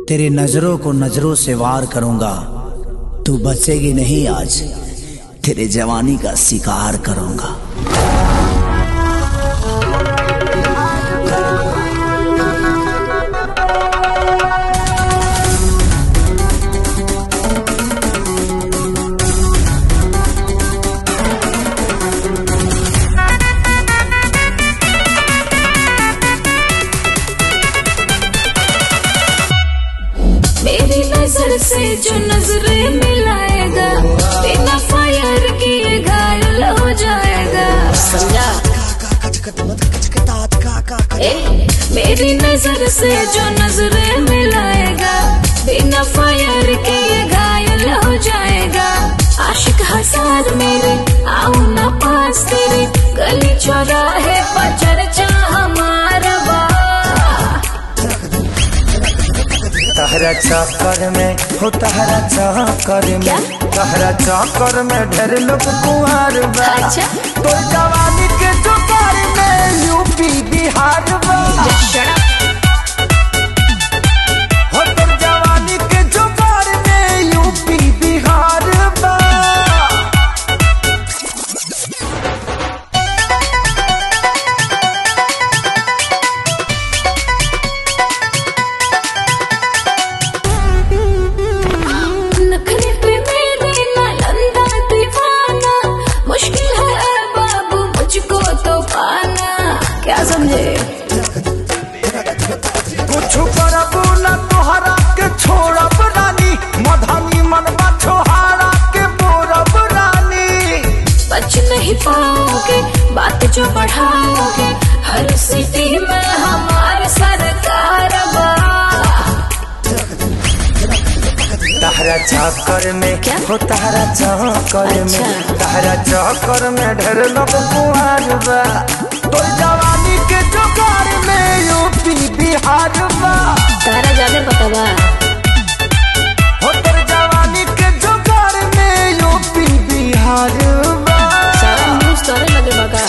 तेरी नजरों को नजरों से वार करूंगा तू बचेगी नहीं आज तेरे जवानी का शिकार करूंगा मेरी नजर से जो नजरें मिलाएगा बिना फायर किए घायल हो जाएगा समझा ए, मेरी नजर से जो नजरें मिलाएगा बिना फायर किए घायल हो जाएगा आशिक हजार मेरे आओ ना पास तेरे गली चौराहे पर चर्चा हमारा बा तहरा चक्कर में हो तहरा चक्कर क्या? में तहरा चक्कर में ढेर लोग कुंवर बा अच्छा। तो जवानी के चक्कर में यूपी बिहार बा हो तो जवानी के चक्कर में यूपी बिहार बा नखरे पे मेरे नालंदा दीवाना मुश्किल है ऐ बाबू मुझको तो पाना क्या समझे कुछ करबू न तोहरा के छोड़ब रानी मधनी मनवा छोहारा के बोरब रानी बच नहीं पाओगे बात जो बढ़ाओगे हर सिटी में हमारे सरकार बा तहरा चक्कर में क्या? हो तहरा चक्कर में अच्छा। तहरा चक्कर में ढेर लोग कुआर बा तो जवानी के चक्कर में यूपी बिहार बा तारा जाने पता बा हो तोर जवानी के चक्कर में यूपी बिहार बा सारा न्यूज तोरे लगे बगा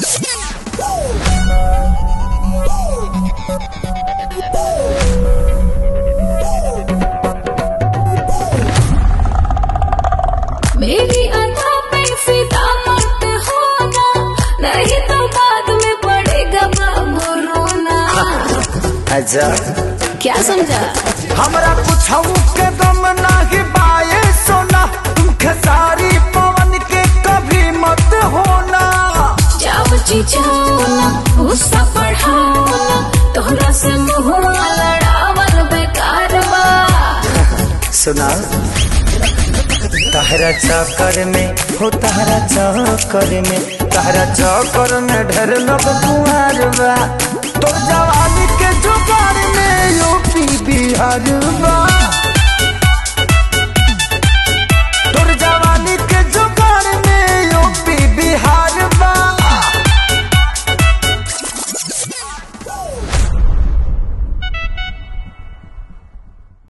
मेरी अदा पे फिदा मत होना नहीं तो बाद में पड़ेगा बाबू रोना अच्छा क्या समझा हमरा कुछ के दम नाही बाए सोना तुम खेसारी पवन के कभी मत होना जाओ जी जाओ ना गुस्सा बढ़ाओ ना तोहरा से मुँह लड़ावल बेकार बा सुना तहरा चक्कर में हो तहरा चक्कर में तहरा चक्कर में ढेर लोग कुआर बा तो जवानी के जुगार में यूपी बिहार बा